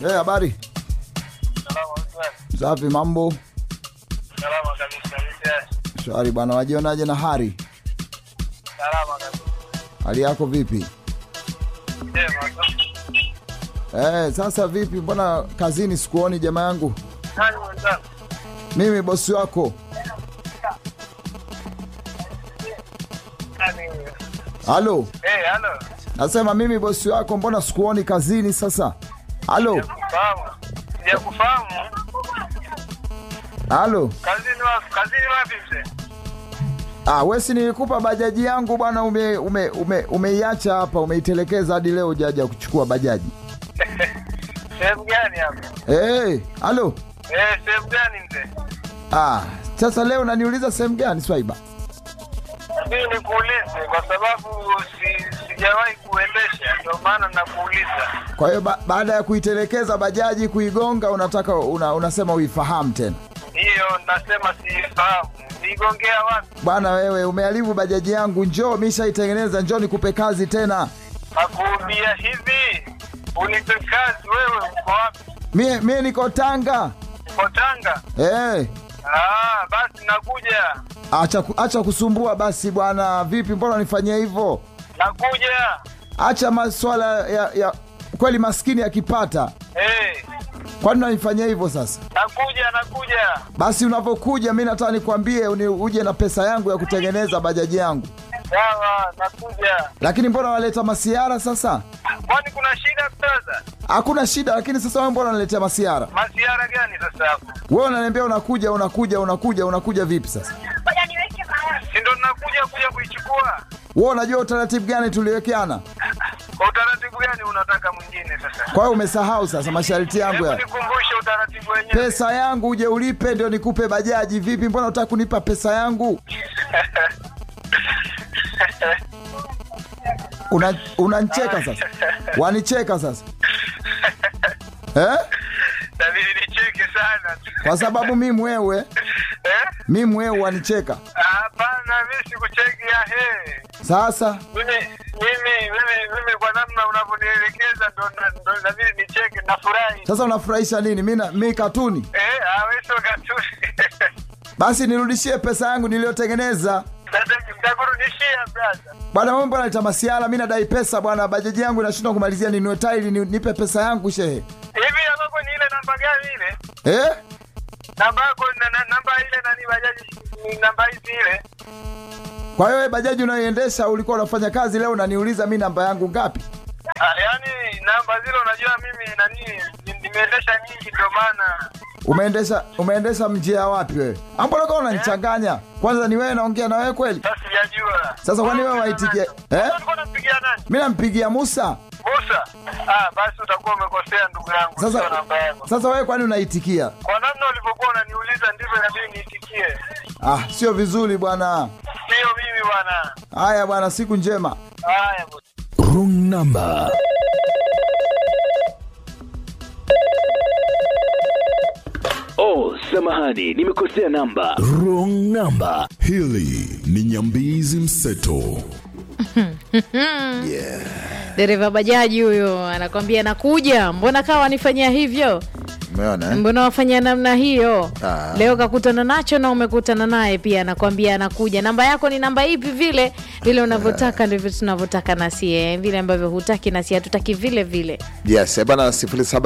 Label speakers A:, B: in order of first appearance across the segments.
A: Eh, habari
B: Salama Usman.
A: safi, mambo
B: Salama kabisa. Vipi?
A: shwari bwana. Wajionaje na hari,
B: Salama kabisa.
A: hali yako vipi?
B: Sema tu.
A: Eh, sasa vipi, mbona kazini sikuoni jamaa yangu?
B: Nani mwenzangu?
A: Mimi bosi wako.
B: Nani huyo?
A: Halo,
B: Eh, halo.
A: nasema mimi bosi wako, mbona sikuoni kazini sasa? Halo,
B: Sijakufahamu. Sijakufahamu.
A: halo.
B: Kazini wapi? Kazini wapi mzee?
A: Ah, wesi nilikupa bajaji yangu bwana, ume, ume, ume, umeiacha hapa, umeitelekeza hadi leo hujaja kuchukua bajaji.
B: Sehemu gani hapa?
A: Eh, halo.
B: Eh, sehemu gani mzee?
A: Ah, sasa leo unaniuliza sehemu gani Swaiba?
B: Mimi nikuulize kwa sababu si, sijawahi kuendesha ndio maana nakuuliza.
A: Kwa hiyo ba baada ya kuitelekeza bajaji kuigonga, unataka una, unasema uifahamu tena
B: Hiyo nasema siifahamu. Niigongea wapi?
A: bwana. Wewe umeharibu bajaji yangu, njoo mishaitengeneza, njoo nikupe kazi tena.
B: Nakuambia hivi. Unipe kazi wewe uko wapi?
A: Mie, mie niko Tanga.
B: Uko Tanga?
A: Eh,
B: Ah, basi nakuja.
A: acha, ku- acha kusumbua basi bwana. Vipi, mbona unifanyia hivyo?
B: Nakuja.
A: Acha maswala ya, ya kweli, maskini akipata,
B: Eh,
A: kwani unanifanyia hivyo sasa?
B: nakuja nakuja.
A: Basi unavyokuja, mi nataka nikwambie uni- uje na pesa yangu ya kutengeneza bajaji yangu,
B: Sawa, nakuja.
A: lakini mbona waleta masiara sasa?
B: Kwani kuna shida sasa?
A: Hakuna shida, lakini sasa wewe mbona unaletea masiara?
B: Masiara gani sasa hapo?
A: Wewe unaniambia unakuja unakuja unakuja unakuja vipi sasa?
B: Si ndo nakuja kuja kuichukua.
A: Wewe unajua utaratibu gani tuliwekeana?
B: Kwa utaratibu gani unataka mwingine sasa?
A: Kwa hiyo umesahau sasa masharti yangu
B: Hebu
A: ya
B: nikumbushe utaratibu wenyewe.
A: pesa yangu uje ulipe ndio nikupe bajaji. Vipi, mbona unataka kunipa pesa yangu? Una unanicheka sasa, wanicheka sasa eh?
B: Tabidi nicheke sana.
A: Kwa sababu mi mwewe
B: Eh?
A: mi mwewe wanicheka.
B: Hapana, mimi sikucheki ya he.
A: Sasa
B: Mimi mimi mimi mimi kwa namna unavyonielekeza ndo na- ndo inabidi nicheke nafurahi.
A: sasa unafurahisha nini? Mi na- mi katuni
B: Eh, aweso katuni.
A: basi, nirudishie pesa yangu niliyotengeneza.
B: Nitakurudishia brother.
A: Bwana wewe mbona leta masiala? Mi nadai pesa bwana, bajaji yangu inashindwa kumalizia, ninue tairi ni, nipe pesa yangu shehe
B: Hivi yako ni ile namba gani ile?
A: eh?
B: Namba yako na, na, namba ile nani bajaji ni namba hizi ile?
A: Kwa hiyo wewe bajaji unayoendesha ulikuwa unafanya kazi leo, unaniuliza mi namba yangu ngapi?
B: Ah, yaani namba zile unajua mimi nani ni- nimeendesha nyingi ndio maana.
A: Umeendesha umeendesha mjia wapi wewe? Ambona kama unanichanganya. Kwanza ni wewe naongea na wewe kweli?
B: Sasa sijajua.
A: Sasa kwani wewe waitikia eh?
B: Eh? Ulikuwa unampigia nani?
A: Mi nampigia Musa.
B: Musa. Ah, basi utakuwa umekosea ndugu yangu. Sio
A: Sasa
B: namba yako.
A: sasa wewe kwani unaitikia?
B: Kwa namna ulivyokuwa unaniuliza ndivyo inabidi niitikie.
A: Ah, sio vizuri bwana.
B: Sio mimi bwana.
A: Haya bwana, siku njema.
B: Haya bosi.
C: Wrong number.
D: Oh, samahani, nimekosea namba.
C: Wrong number.
E: Hili ni Nyambizi Mseto.
F: dereva bajaji huyo anakwambia nakuja, mbona kawa wanifanyia hivyo,
A: Umeona eh?
F: mbona wafanyia namna hiyo?
A: Ah.
F: Leo kakutana nacho na umekutana naye pia, anakwambia anakuja. Namba yako ni namba ipi? Vile vile unavyotaka ndivyo tunavyotaka nasie, vile ambavyo hutaki nasi hatutaki vile vile.
G: Yes, eh bana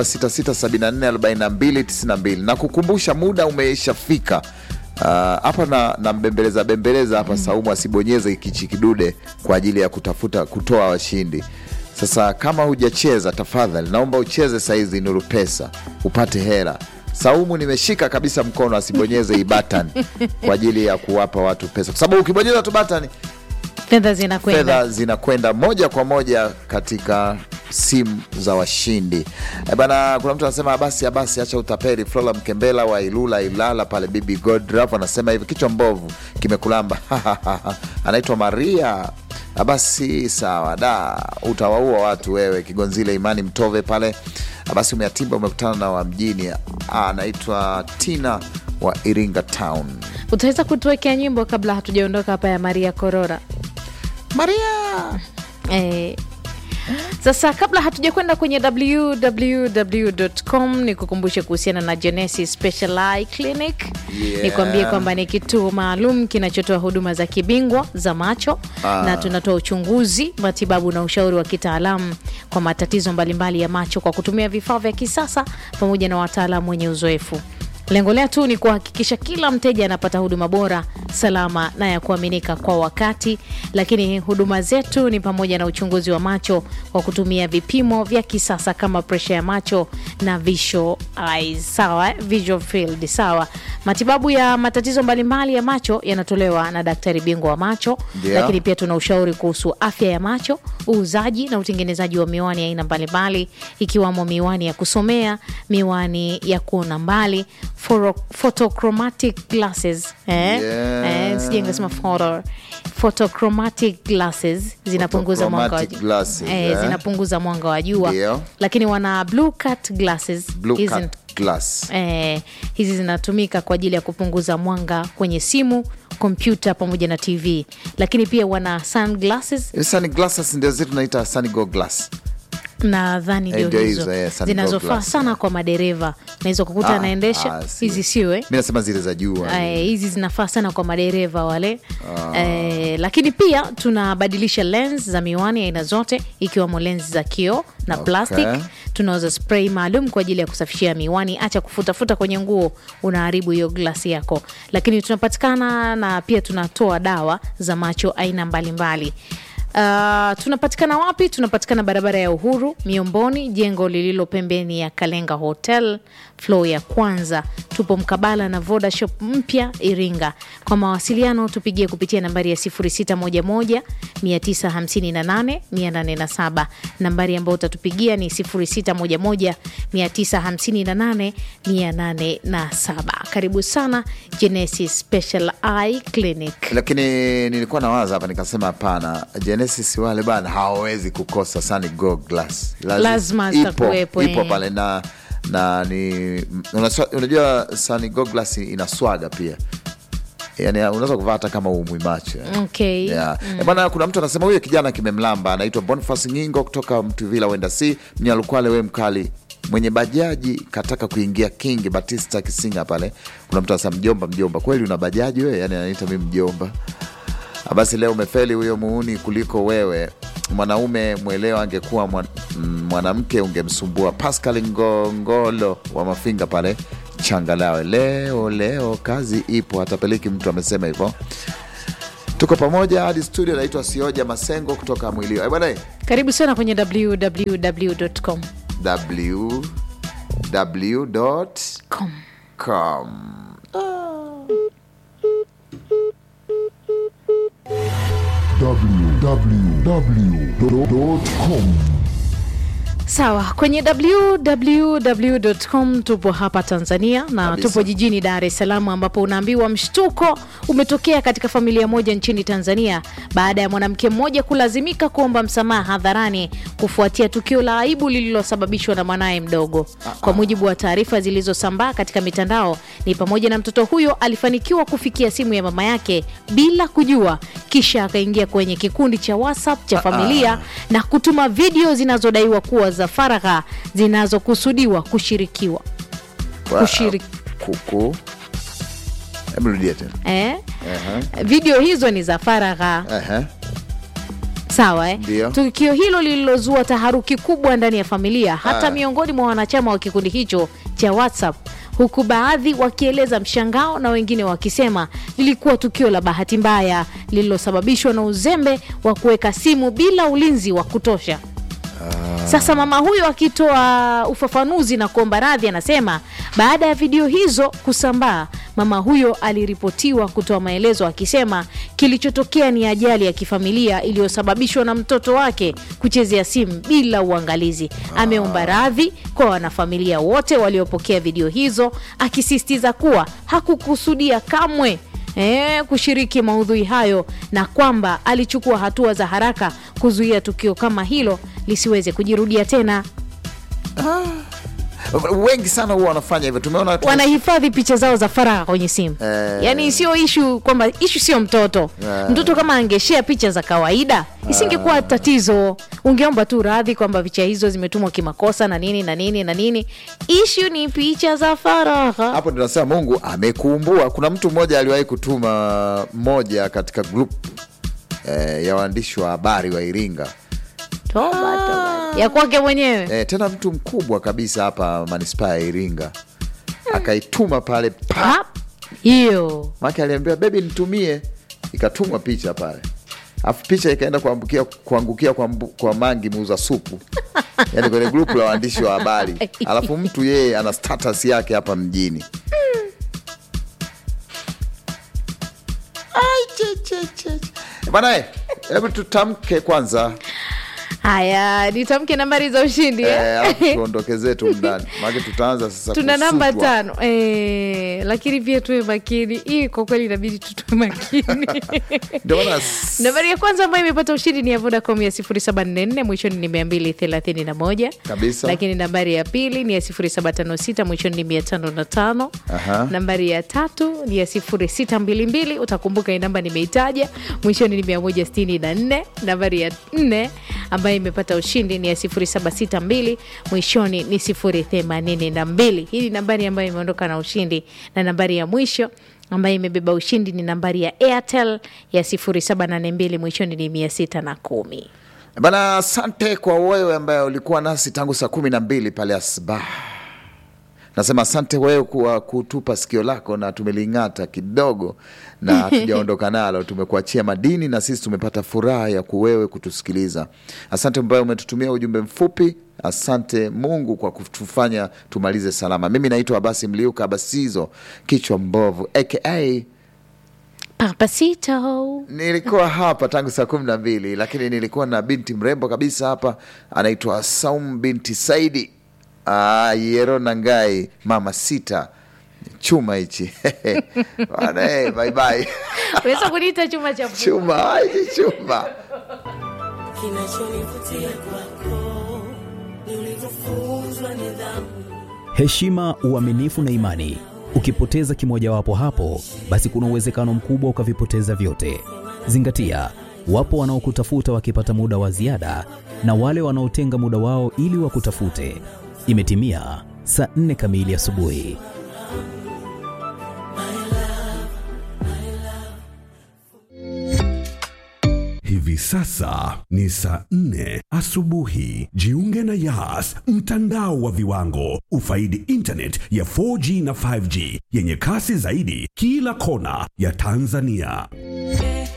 G: 0766744292 na kukumbusha muda umeishafika Ah, hapa na, na mbembeleza bembeleza hapa Saumu asibonyeze kichi kidude kwa ajili ya kutafuta kutoa washindi. Sasa kama hujacheza, tafadhali naomba ucheze saizi Nuru Pesa upate hela. Saumu nimeshika kabisa mkono asibonyeze hii button kwa ajili ya kuwapa watu pesa, kwa sababu ukibonyeza tu button
F: Fedha zinakwenda
G: fedha zinakwenda moja kwa moja katika simu za washindi e bana. Kuna mtu anasema basi basi, acha utapeli. Flora Mkembela wa Ilula Ilala pale, Bibi Godraf anasema hivi, kichwa mbovu kimekulamba anaitwa Maria. Basi sawa, da utawaua watu wewe. Kigonzile Imani Mtove pale, basi umeatimba, umekutana na wa mjini, anaitwa Tina wa Iringa Town.
F: utaweza kutuwekea nyimbo kabla hatujaondoka hapa ya Maria Korora?
G: Maria
F: Eh, Sasa kabla hatuja kwenye www.com ni kukumbushe kuhusiana na Genesis Special Eye Clinic.
G: Yeah.
F: Nikwambie kwamba ni kituo maalum kinachotoa huduma za kibingwa za macho
G: Ah.
F: na tunatoa uchunguzi, matibabu na ushauri wa kitaalamu kwa matatizo mbalimbali ya macho kwa kutumia vifaa vya kisasa pamoja na wataalamu wenye uzoefu. Lengo letu ni kuhakikisha kila mteja anapata huduma bora, salama na ya kuaminika kwa wakati. Lakini huduma zetu ni pamoja na uchunguzi wa macho kwa kutumia vipimo vya kisasa kama presha ya macho na visual eyes, sawa, eh? visual field, sawa. Matibabu ya matatizo mbalimbali ya macho yanatolewa na daktari bingwa wa macho
G: Ndio.
F: lakini pia tuna ushauri kuhusu afya ya macho, uuzaji na utengenezaji wa miwani ya aina mbalimbali ikiwamo miwani ya kusomea, miwani ya kuona mbali, foro- photochromatic glasses eh?
G: Yeah.
F: Eh, sije nikasema photo photochromatic glasses zinapunguza mwanga wa
G: Photochromatic glasses,
F: eh,
G: eh?
F: zinapunguza mwanga wa jua,
G: Ndio.
F: lakini wana blue cut glasses
G: Blue
F: Hizi-
G: cut glass.
F: Eh, hizi zinatumika kwa ajili ya kupunguza mwanga kwenye simu, kompyuta pamoja na TV, lakini pia wana sunglasses
G: Hizi sunglasses ndio zile tunaita sanigo glass.
F: nadhani
G: Eh,
F: ndio
G: ndio
F: hizo
G: hizo, eh, sun
F: zinazofaa
G: goggles,
F: sana
G: eh.
F: kwa madereva. Naweza kukuta
G: Ah,
F: anaendesha
G: ah, si.
F: hizi, sio eh?
G: Mi nasema zile za juu.
F: Eh, hizi zinafaa sana kwa madereva wale eh, lakini pia tunabadilisha lens za miwani aina zote ikiwemo lens za kioo na
G: Okay.
F: plastic. Tunauza spray maalum kwa ajili ya kusafishia miwani. Acha kufutafuta kwenye nguo, unaharibu hiyo glasi yako. Lakini tunapatikana na pia tunatoa dawa za macho aina mbalimbali. Uh, tunapatikana wapi? Tunapatikana barabara ya Uhuru Miomboni, jengo lililo pembeni ya Kalenga Hotel floor ya kwanza. Tupo mkabala na Voda Shop mpya Iringa. Kwa mawasiliano tupigie kupitia nambari ya 0611 958 807. Nambari ambayo utatupigia ni 0611 958 807. Karibu sana Genesis Special Eye Clinic.
G: Lakini nilikuwa nawaza hapa nikasema, hapana, Genesis wale bana hawawezi kukosa sanigo glass. Lazi-
F: Lazima
G: ipo,
F: zitakuwepo,
G: ipo
F: eh.
G: pale na na ni unaswa- unajua sanigo glass ina swaga pia yani unaweza kuvaa hata kama umwi macho yani.
F: Okay.
G: Yeah. Eh, Bwana, kuna mtu anasema huyo kijana kimemlamba, anaitwa Boniface Ngingo kutoka Mtuvila wenda si Mnyalukwale, we mkali mwenye bajaji kataka kuingia King Batista Kisinga pale. Kuna mtu anasema mjomba, mjomba, kweli una bajaji wewe? Yani anaita mi mjomba. Ah, Basi leo umefeli huyo muuni kuliko wewe. Mwanaume mwelewa angekuwa mwan, mm, mwanamke ungemsumbua. Pascal Ngongolo wa Mafinga pale Changalawe, leo leo kazi ipo, hatapeleki mtu amesema hivyo. Tuko pamoja hadi studio. Naitwa Sioja Masengo kutoka Mwilio. Eh, bwana eh,
F: Karibu sana kwenye www.com.
G: w w.com
F: Com.
E: www.com
F: Sawa, kwenye www.com tupo hapa Tanzania na
G: Kabisa.
F: tupo jijini Dar es Salaam ambapo unaambiwa mshtuko umetokea katika familia moja nchini Tanzania baada ya mwanamke mmoja kulazimika kuomba msamaha hadharani kufuatia tukio la aibu lililosababishwa na mwanaye mdogo. Kwa mujibu wa taarifa zilizosambaa katika mitandao, ni pamoja na mtoto huyo alifanikiwa kufikia simu ya mama yake bila kujua, kisha akaingia kwenye kikundi cha WhatsApp cha familia na kutuma video zinazodaiwa kuwa za faragha zinazokusudiwa kushirikiwa
G: Wa-
F: Kushiriki.
G: kuku. Hebu rudia tena.
F: eh? Video hizo ni za faragha
G: Ehe.
F: sawa eh?
G: Ndio.
F: Tukio hilo lililozua taharuki kubwa ndani ya familia hata
G: Ah.
F: miongoni mwa wanachama wa kikundi hicho cha WhatsApp, huku baadhi wakieleza mshangao na wengine wakisema lilikuwa tukio la bahati mbaya lililosababishwa na uzembe wa kuweka simu bila ulinzi wa kutosha. Sasa mama huyo akitoa ufafanuzi na kuomba radhi, anasema baada ya video hizo kusambaa, mama huyo aliripotiwa kutoa maelezo akisema kilichotokea ni ajali ya kifamilia iliyosababishwa na mtoto wake kuchezea simu bila uangalizi. Ameomba radhi kwa wanafamilia wote waliopokea video hizo, akisisitiza kuwa hakukusudia kamwe eh, kushiriki maudhui hayo na kwamba alichukua hatua za haraka kuzuia tukio kama hilo lisiweze kujirudia tena.
G: wengi sana huwa wanafanya hivyo tumeona watu-
F: wanahifadhi picha zao za faragha kwenye simu
G: Eh.
F: yaani sio ishu kwamba ishu sio mtoto mtoto kama angeshea picha za kawaida isingekuwa tatizo ungeomba tu radhi kwamba picha hizo zimetumwa kimakosa na nini na nini na nini ishu ni picha za faragha
G: hapo ndio nasema mungu amekuumbua kuna mtu mmoja aliwahi kutuma moja katika group eh, ya waandishi wa habari wa iringa
F: toba, toba. ya kwake mwenyewe
G: eh, tena mtu mkubwa kabisa hapa manispaa ya iringa akaituma pale pa
F: Pap. hiyo
G: make aliambiwa bebi nitumie ikatumwa picha pale afu picha ikaenda kuangukia kuangukia kwa, mbu- kwa mangi muuza supu yani kwenye grupu la waandishi wa habari alafu mtu yeye ana status yake hapa mjini Ai, che, che, che, che. bana eh, hebu tutamke kwanza
F: haya nitamke nambari za ushindi eh?
G: eh, alafu tuondoke zetu ndani maake tutaanza sasa
F: tuna namba
G: kusutwa.
F: tano eh, lakini pia tuwe makini hii kwa kweli inabidi tutue makini
G: ndio maana s-
F: nambari ya kwanza ambayo imepata ushindi ni ya vodacom ya 744 mwishoni ni 231
G: Kabisa.
F: lakini nambari ya pili ni ya 756 mwishoni ni 505
G: Aha.
F: nambari ya tatu ni ya 0622 utakumbuka hii namba nimeitaja mwishoni ni 164 nambari ya nne ambayo imepata ushindi ni ya 0762 mwishoni ni 082 hii ni nambari ambayo imeondoka na ushindi na nambari ya mwisho ambayo imebeba ushindi ni nambari ya airtel ya 0782 mwishoni ni 610
G: Bana, asante kwa wewe ambaye ulikuwa nasi tangu saa kumi na mbili pale asbah. Nasema asante wewe kwa kutupa sikio lako na tumeling'ata kidogo na hatujaondoka nalo, tumekuachia madini na sisi tumepata furaha ya kuwewe kutusikiliza. Asante ambaye umetutumia ujumbe mfupi. Asante Mungu kwa kutufanya tumalize salama. Mimi naitwa Abasi Mliuka Abasizo, kichwa mbovu aka
F: papasito
G: nilikuwa hapa tangu saa kumi na mbili lakini nilikuwa na binti mrembo kabisa hapa anaitwa Saum binti Saidi Ah, Yero Nangai mama sita chuma hichi Bwana, eh, bye bye.
F: unaweza kuniita chuma cha
G: chuma ah, hichi chuma
H: Kinachonivutia kwako ni ulivyofunzwa nidhamu.
C: heshima, uaminifu na imani. Ukipoteza kimojawapo hapo, basi kuna uwezekano mkubwa ukavipoteza vyote. Zingatia, wapo wanaokutafuta wakipata muda wa ziada na wale wanaotenga muda wao ili wakutafute. Imetimia saa nne kamili asubuhi.
E: Hivi sasa ni saa nne asubuhi. Jiunge na Yas, mtandao wa viwango. Ufaidi internet ya 4G na 5G yenye kasi zaidi kila kona ya Tanzania.